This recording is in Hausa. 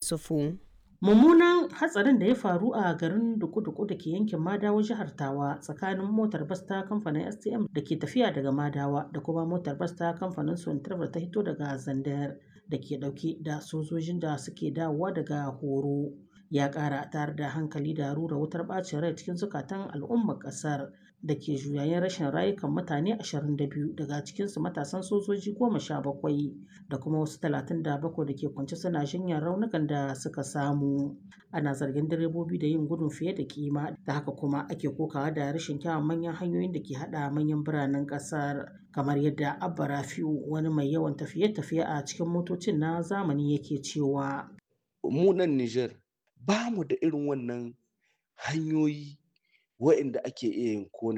Isufu. Mummunan hatsarin da ya faru a garin Duku-Duku da ke yankin Madawa jihar Tawa tsakanin motar bas ta kamfanin STM da ke tafiya daga Madawa da kuma motar bas ta kamfanin Sontrava ta hito daga Zandar da ke dauke da sojojin da suke dawowa daga horo ya kara tare da hankali da rura wutar bacin rai cikin zukatan al'ummar kasar da ke juyayen rashin rayukan mutane 22 daga cikinsu matasan sojoji 17 da kuma wasu 37 da ke kwance suna jinyar raunukan da suka samu ana zargin direbobi da yin gudun fiye da kima da haka kuma ake kokawa da rashin kyawun manyan hanyoyin da ke hada manyan biranen kasar kamar yadda abba rafiu wani mai yawan tafiye-tafiye a cikin motocin na zamani yake cewa mu nan Nijar ba mu da irin wannan hanyoyi waɗanda ake iya yin kone